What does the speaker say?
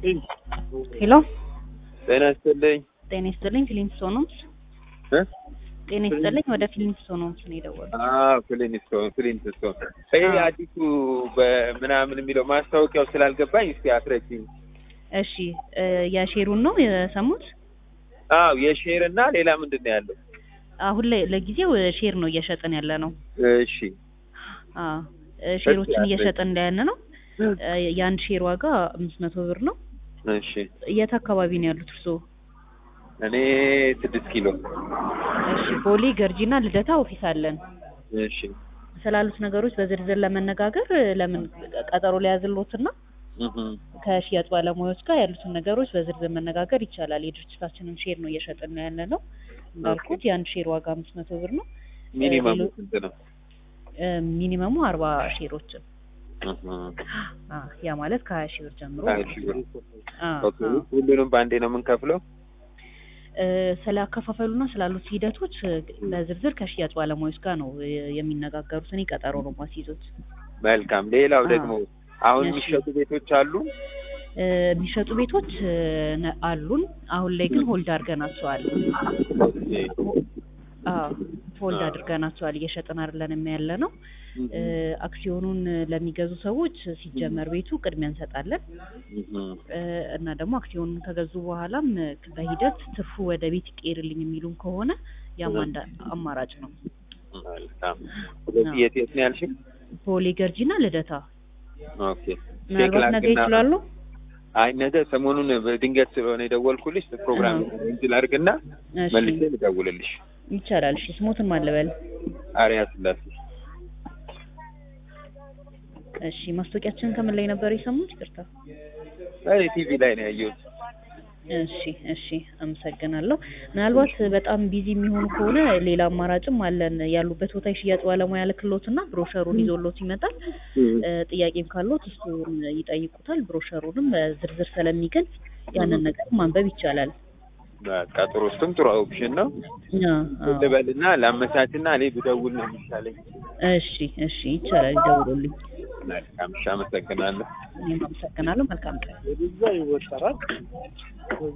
ሄሎ ጤና ይስጥልኝ ጤና ይስጥልኝ ፊሊንግስቶን ሆምስ እ ጤና ይስጥልኝ ወደ ፊሊንግስቶን ሆምስ ነው የደወልኩት አዎ ፍሊንስቶን ፍሊንስቶን ይሄ አዎ። አዲሱ በምናምን የሚለው ማስታወቂያው ስላልገባኝ እስቲ አስረጅኝ እሺ እ የሼሩን ነው የሰሙት አዎ የሼር እና ሌላ ምንድን ነው ያለው አሁን ላይ ለጊዜው ሼር ነው እየሸጥን ያለ ነው እሺ አዎ እ ሼሮችን ያለኝ። እየሸጥን እንዳያለ ነው እ የአንድ ሼር ዋጋ አምስት መቶ ብር ነው እሺ የት አካባቢ ነው ያሉት እርስዎ እኔ ስድስት ኪሎ እሺ ቦሌ ገርጂና ልደታ ኦፊስ አለን እሺ ስላሉት ነገሮች በዝርዝር ለመነጋገር እ ለምን ቀጠሮ ሊያዝሎትና እህ ከሽያጭ ባለሙያዎች ጋር ያሉትን ነገሮች በዝርዝር መነጋገር ይቻላል። የድርጅታችንን ሼር ነው እየሸጥን ያለ ነው። እንዳልኩት የአንድ ሼር ዋጋ አምስት መቶ ብር ነው። ሚኒመም ሌሎ- ስንት ነው እ ሚኒመሙ አርባ ሼሮችን እህ አ ያ ማለት ከሀያ ሺህ ብር ጀምሮ ሀያ ሺህ ብር አ ኦኬ አ ሁሉንም በአንዴ ነው የምንከፍለው እ ስለ አከፋፈሉና ስላሉት ሂደቶች እ በዝርዝር ከሽያጭ ባለሙያዎች ጋር ነው እ የሚነጋገሩት። እኔ ቀጠሮ ነው ማስይዞት። መልካም ሌላው አዎ። ደግሞ አሁን እሺ። የሚሸጡ ቤቶች አሉ እ የሚሸጡ ቤቶች እ ነ- አሉን። አሁን ላይ ግን ሆልድ አድርገናቸዋል። ኦኬ አዎ ሆልድ አዎ። አድርገናቸዋል። እየሸጥን አይደለንም ያለ ነው። እ አክሲዮኑን ለሚገዙ ሰዎች ሲጀመር ቤቱ ቅድሚያ እንሰጣለን እህ እ እና ደግሞ አክሲዮኑን ከገዙ በኋላም እ በሂደት ትርፉ ወደ ቤት ይቀየርልኝ የሚሉም ከሆነ ያም አንድ አማራጭ ነው። መልካም ስለዚህ የት የት ነው ያልሽኝ ቦሌ ገርጂና ልደታ ኦኬ ምናልባት ነገ ላድርግና- ይችላሉ። አይ ነገ ሰሞኑን በድንገት ስለሆነ የደወልኩልሽ ፕሮግራም አዎ። እንትን አድርግና እሺ መልሼ ልደውልልሽ። ይቻላል። እሺ ስሞትን ማለበል አሪያ ስላሴ እሺ ማስታወቂያችንን ከምን ላይ ነበር የሰሙት? ይቅርታ። እኔ ቲቪ ላይ ነው ያየሁት። እሺ እሺ አመሰግናለሁ። ምናልባት በጣም ቢዚ የሚሆኑ ከሆነ ሌላ አማራጭም አለን። ያሉበት ቦታ የሽያጭ ባለሙያ ልክሎትና ብሮሸሩን ይዞሎት ይመጣል። እ ጥያቄም ካሎት እሱን ይጠይቁታል። ብሮሸሩንም በዝርዝር ስለሚገልጽ ያንን ነገር ማንበብ ይቻላል። በቃ ጥሩ፣ እሱም ጥሩ ኦፕሽን ነው። አ፣ አዎ። ልበልና ላመቻችና እኔ ብደውል ነው የሚሻለኝ። እሺ እሺ ይቻላል። ይደውሉልኝ። መልካም፣ እሺ፣ አመሰግናለሁ። እኔም አመሰግናለሁ። መልካም ቀን።